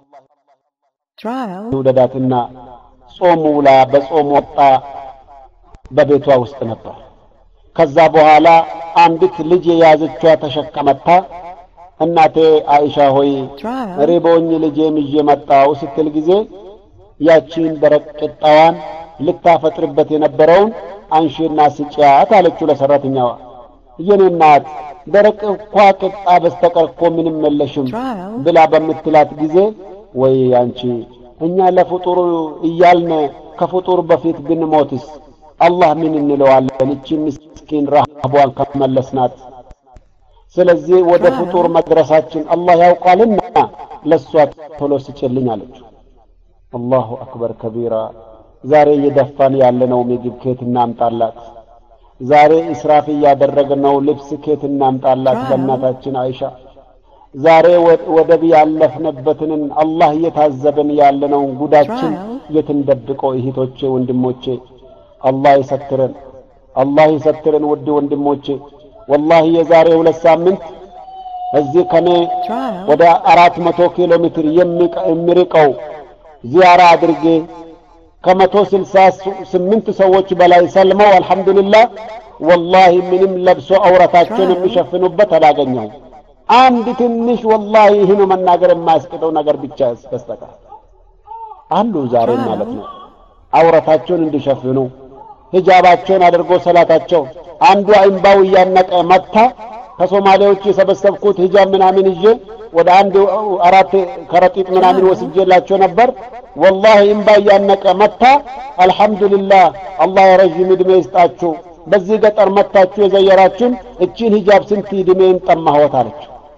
ይውደዳትና ጾም ውላ በጾም ወጣ በቤቷ ውስጥ ነበር። ከዛ በኋላ አንዲት ልጅ የያዘችዋ ተሸከመታ እናቴ አይሻ ሆይ ሪቦኝ ልጄም ይዤ መጣው ስትል ጊዜ ያቺን ደረቅ ቂጣዋን ልታፈጥርበት የነበረውን አንሺና ስጪያት አለችው ለሰራተኛዋ። የኔ እናት ደረቅ እኳ ቂጣ በስተቀር እኮ ምንም የለሽም ብላ በምትላት ጊዜ ወይ አንቺ እኛ ለፍጡር እያልን ከፍጡር በፊት ብንሞትስ አላህ ምን እንለዋለን? እቺ ምስኪን ረሃቧን ከመለስናት። ስለዚህ ወደ ፍጡር መድረሳችን አላህ ያውቃልና ለእሷ ቶሎ ስጭልኝ አለችው። አላሁ አክበር ከቢራ። ዛሬ እየደፋን ያለነው ምግብ ኬት እናምጣላት? ዛሬ እስራፍ እያደረግነው ልብስ ኬት እናምጣላት? በእናታችን አይሻ ዛሬ ወደብ ያለፍንበትን አላህ እየታዘብን ያለነውን ጉዳችን የትንደብቀው እህቶቼ፣ ወንድሞቼ አላህ ይሰትረን፣ አላህ ይሰትረን። ውድ ወንድሞቼ ወላሂ የዛሬ ሁለት ሳምንት እዚህ ከኔ ወደ አራት መቶ ኪሎ ሜትር የሚርቀው ዚያራ አድርጌ ከመቶ ስልሳ ስምንት ሰዎች በላይ ሰልመው አልሐምዱሊላህ ወላሂ ምንም ለብሶ አውረታቸውን የሚሸፍኑበት አላገኘሁም። አንድ ትንሽ ወላሂ ይህን መናገር የማያስቅጠው ነገር ብቻ በስተቀር አሉ ዛሬ ማለት ነው አውረታቸውን እንዲሸፍኑ ሂጃባቸውን አድርጎ ሰላታቸው አንዱ አይምባው እያነቀ መታ ከሶማሌዎች የሰበሰብኩት ሂጃብ ምናምን ይዤ ወደ አንድ አራት ከረጢት ምናምን ወስጄላቸው ነበር። ወላሂ እምባ እያነቀ መታ። አልሐምዱሊላህ አላህ የረዥም ዕድሜ ይስጣችሁ። በዚህ ገጠር መታችሁ የዘየራችሁን እቺን ሂጃብ ስንት ዕድሜን ጠማህወት አለች።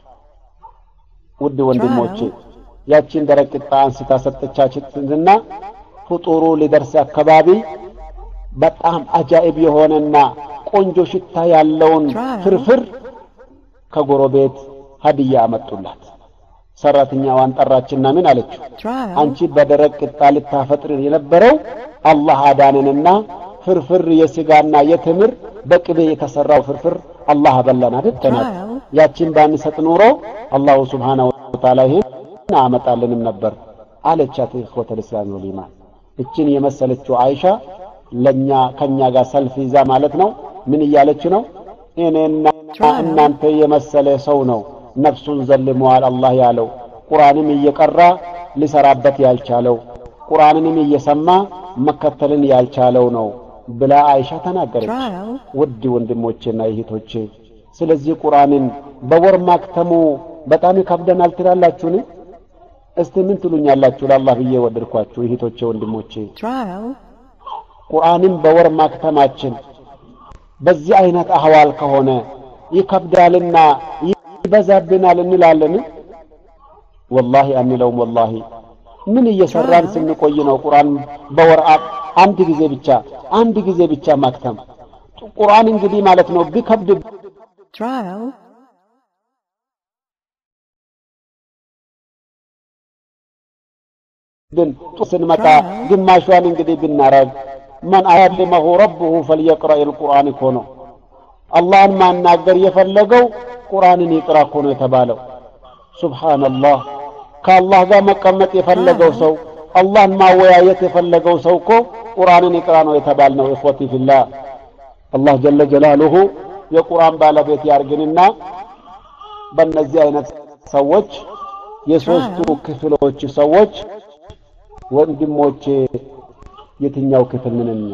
ውድ ወንድሞቼ ያቺን ደረቅ ቂጣ አንስታ ሰጠቻችንና ፍጡሩ ሊደርስ አካባቢ በጣም አጃኢብ የሆነና ቆንጆ ሽታ ያለውን ፍርፍር ከጎረቤት ሀዲያ አመጡላት። ሰራተኛዋን ጠራችና ምን አለችው? አንቺ በደረቅ ቂጣ ልታፈጥር የነበረው አላህ አዳነንና ፍርፍር የስጋና የትምር በቅቤ የተሰራው ፍርፍር አላህ አበላን አይደል? ተናት ያቺን ባንሰጥ ኑሮ አላሁ ሱብሓነሁ ወተዓላ ይሄን አመጣልንም ነበር አለቻት። ኢኽወተል ኢስላም ወል ኢማን እችን የመሰለችው አይሻ ለኛ ከኛ ጋር ሰልፍ ይዛ ማለት ነው ምን እያለች ነው እኔና እናንተ የመሰለ ሰው ነው ነፍሱን ዘልመዋል አላህ ያለው ቁርአንም እየቀራ ሊሰራበት ያልቻለው ቁርአንንም እየሰማ መከተልን ያልቻለው ነው ብላ አይሻ ተናገረች ውድ ወንድሞቼና እህቶቼ ስለዚህ ቁርአንን በወር ማክተሙ በጣም ይከብደናል ትላላችሁን እስቲ ምን ትሉኛላችሁ ለአላህ ብዬ ወደድኳችሁ እህቶቼ ወንድሞቼ ቁርአንን በወር ማክተማችን በዚህ አይነት አህዋል ከሆነ ይከብዳልና ይበዛብናል እንላለን ወላሂ አንለውም ወላሂ ምን እየሰራን ስንቆይ ነው ቁርአን በወር አንድ ጊዜ ብቻ አንድ ጊዜ ብቻ ማክተም ቁርአን እንግዲህ ማለት ነው ቢከብድ ግን ስንመጣ ግማሿን እንግዲህ ብናረግ መን አያልመሁ ረብሁ ፈልየቅረእ ልቁርአን እኮ ነው አላህን ማናገር የፈለገው ቁርአንን ይቅራ እኮ ነው የተባለው ሱብሓነላህ ከአላህ ጋር መቀመጥ የፈለገው ሰው አላህን ማወያየት የፈለገው ሰው እኮ ቁርአንን ይቅራ ነው የተባልነው እኽወቲ ፊላህ አላህ ጀለ ጀላሉሁ የቁርአን ባለቤት ያርግንና በእነዚህ አይነት ሰዎች የሶስቱ ክፍሎች ሰዎች ወንድሞቼ የትኛው ክፍል ምንኛ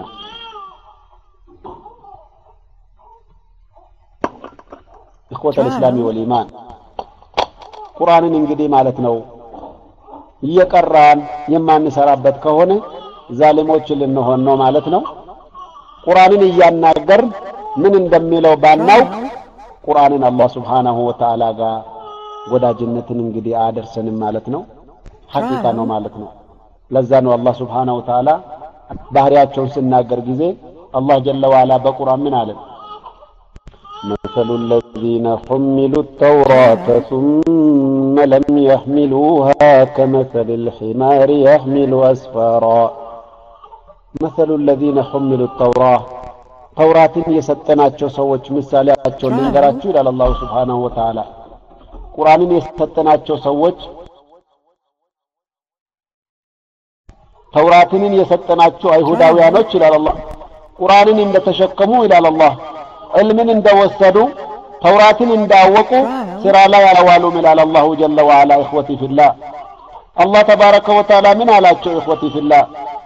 እخوة الاسلام والإيمان ቁርአንን እንግዲህ ማለት ነው እየቀራን የማንሰራበት ከሆነ ዛሊሞች ልንሆን ነው ማለት ነው ቁርአንን እያናገር ምን እንደሚለው ባናውቅ ቁርአንን አላህ ስብሓናሁ ወተዓላ ጋር ወዳጅነትን እንግዲህ አያደርሰንም ማለት ነው ሐቂቃ ነው ማለት ነው ለዛ ነው አላህ ስብሓናሁ ወተዓላ ባህሪያቸውን ስናገር ጊዜ አላህ ጀለ ዋላ በቁርአን ምን አለን مثل الذين حملوا التوراة ثم لم يحملوها كمثل الحمار يحمل أسفارا مثل الذين حملوا التوراة ተውራትን የሰጠናቸው ሰዎች ምሳሌያቸውን ልንገራችሁ ይላል አላሁ ስብሓናሁ ወተዓላ ቁርአንን የሰጠናቸው ሰዎች ተውራትንን የሰጠናቸው አይሁዳውያኖች ይላል አላህ ቁርአንን እንደተሸከሙ ይላል አላህ ዕልምን እንደወሰዱ ተውራትን እንዳወቁ ስራ ላይ አላዋሉም ይላል አላሁ ጀለ ወዓላ እኽወቲ ፊላህ አላህ ተባረከ ወተዓላ ምን አላቸው እኽወቲ ፊላህ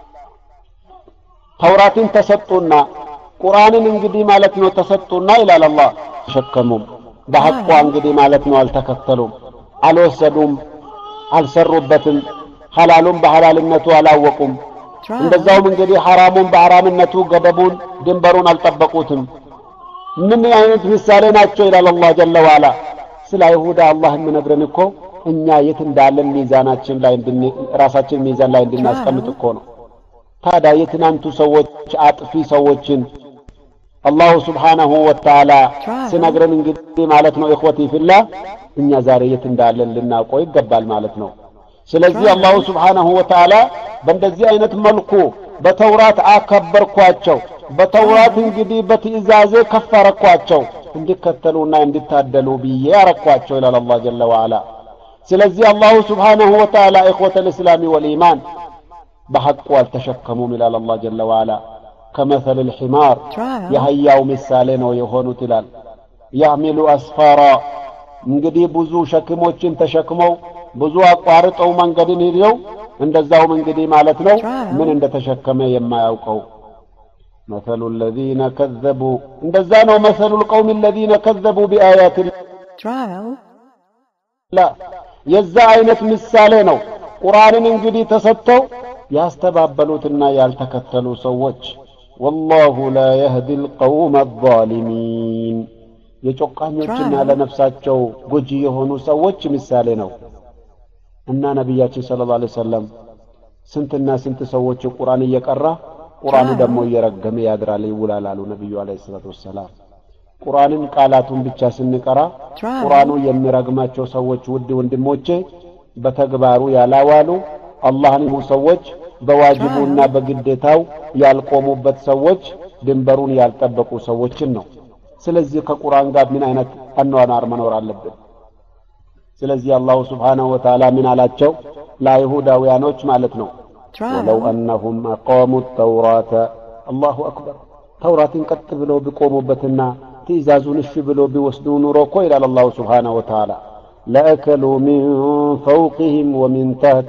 ተውራትን ተሰጡና ቁርአንን እንግዲህ ማለት ነው ተሰጡና ይላል አላህ ተሸከሙም በሐቋ እንግዲህ ማለት ነው አልተከተሉም አልወሰዱም አልሰሩበትም ሐላሉን በሐላልነቱ አላወቁም እንደዛውም እንግዲህ ሐራሙን በሐራምነቱ ገደቡን ድንበሩን አልጠበቁትም ምን አይነት ምሳሌ ናቸው ይላል አላህ ጀለ ዋላ ስለ አይሁዳ አላህ የምነግረን እኮ እኛ የት እንዳለን ሚዛናችን ላይ ራሳችን ሚዛን ላይ እንድናስቀምጥ እኮ ነው ታዲያ የትናንቱ ሰዎች አጥፊ ሰዎችን አላሁ ስብሓናሁ ወተዓላ ስነግረን እንግዲህ ማለት ነው ኢኽወቲ ፊላ እኛ ዛሬ የት እንዳለን ልናውቀው ይገባል ማለት ነው ስለዚህ አላሁ ስብሓናሁ ወተዓላ በእንደዚህ አይነት መልኩ በተውራት አከበርኳቸው በተውራት እንግዲህ በትእዛዜ ከፍ አረኳቸው እንዲከተሉና እንዲታደሉ ብዬ አረኳቸው ይላል አላህ ጀለ ወዓላ ስለዚህ አላሁ ስብሓናሁ ወተዓላ ኢኽወተ ልእስላሚ ወልኢማን በሐቁ አልተሸከሙም ይላል አላህ ጀለ ወዓላ ከመሰል ልሒማር የአህያው ምሳሌ ነው የሆኑት ይላል ያዕሚሉ አስፋራ እንግዲህ ብዙ ሸክሞችን ተሸክመው ብዙ አቋርጠው መንገድን ሂደው እንደዛውም እንግዲህ ማለት ነው ምን እንደተሸከመ የማያውቀው مثل الذين كذبوا እንደዛ ነው مثل القوم الذين كذبوا بآيات لا የዛ አይነት ምሳሌ ነው ቁርአንን እንግዲህ ተሰጥተው ያስተባበሉትና ያልተከተሉ ሰዎች والله لا يهدي القوم الظالمين የጮቃኞችና ለነፍሳቸው ጎጂ የሆኑ ሰዎች ምሳሌ ነው እና ነቢያችን ሰለላሁ ዐለይሂ ወሰለም ስንትና ስንት ሰዎች ቁርአን እየቀራ ቁርአኑ ደግሞ እየረገመ ያድራል ይውላል አሉ ነቢዩ ዐለይሂ ሰላቱ ወሰላም ቁርአንን ቃላቱን ብቻ ስንቀራ ቁርአኑ የሚረግማቸው ሰዎች ውድ ወንድሞቼ በተግባሩ ያላዋሉ አላህን ሰዎች በዋጅቡና በግዴታው ያልቆሙበት ሰዎች ድንበሩን ያልጠበቁ ሰዎችን ነው ስለዚህ ከቁርአን ጋር ምን አይነት አኗኗር መኖር አለብን ስለዚህ አላሁ ስብሓናሁ ወተዓላ ምን አላቸው ለአይሁዳውያኖች ማለት ነው ወለው አነሁም አቃሙ ተውራተ አላሁ አክበር ተውራትን ቀጥ ብለው ቢቆሙበትና ትእዛዙን እሺ ብለው ቢወስዱ ኑሮ እኮ ይላል አላሁ ስብሓነሁ ወተዓላ ለአከሉ ሚን ፈውቅህም ወሚን ታህቲ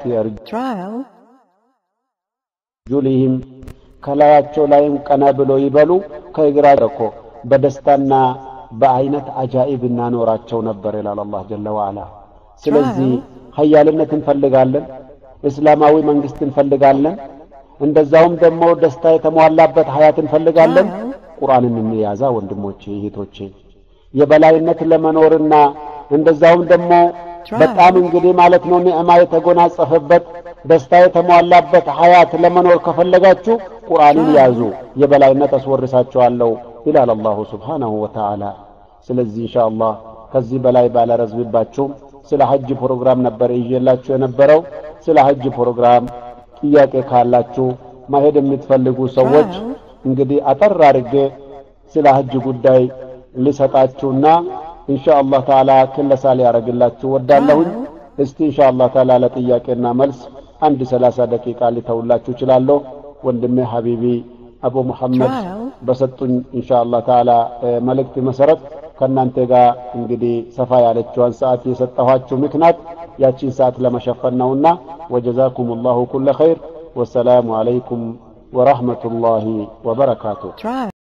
አርጁሊህም ከላያቸው ላይም ቀና ብለው ይበሉ ከእግራ እኮ በደስታና በአይነት አጃኢብ እናኖራቸው ነበር ይላል አላህ ጀለ ወዓላ። ስለዚህ ሀያልነት እንፈልጋለን፣ እስላማዊ መንግስት እንፈልጋለን፣ እንደዛውም ደግሞ ደስታ የተሟላበት ሀያት እንፈልጋለን። ቁርአንን እንያዛ ወንድሞቼ እህቶቼ፣ የበላይነት ለመኖርና እንደዛውም ደግሞ በጣም እንግዲህ ማለት ነው ኒዕማ የተጎናጸፈበት ደስታ የተሟላበት ሀያት ለመኖር ከፈለጋችሁ ቁርአንን ያዙ፣ የበላይነት አስወርሳችኋለሁ ይላል አላሁ ስብሓነሁ ወተዓላ። ስለዚህ ኢንሻአላህ ከዚህ በላይ ባላረዝምባችሁም ስለ ሐጅ ፕሮግራም ነበር ይዤላችሁ የነበረው። ስለ ሐጅ ፕሮግራም ጥያቄ ካላችሁ ማሄድ የምትፈልጉ ሰዎች እንግዲህ አጠር አድርጌ ስለ ሐጅ ጉዳይ ልሰጣችሁና ኢንሻአላህ ተዓላ ክለሳ ሊያደርግላችሁ ወዳለሁኝ። እስቲ ኢንሻአላህ ተዓላ ለጥያቄና መልስ አንድ ሰላሳ ደቂቃ ሊተውላችሁ እችላለሁ። ወንድሜ ሐቢቢ አቡ ሙሐመድ በሰጡኝ ኢንሻአላህ ተዓላ መልእክት መሰረት ከእናንተ ጋር እንግዲህ ሰፋ ያለችዋን ሰዓት የሰጠኋችሁ ምክንያት ያቺን ሰዓት ለመሸፈን ነውና ወጀዛኩም ላሁ ኩለ ኸይር ወሰላሙ አለይኩም ወረሕመቱላሂ ወበረካቱሁ።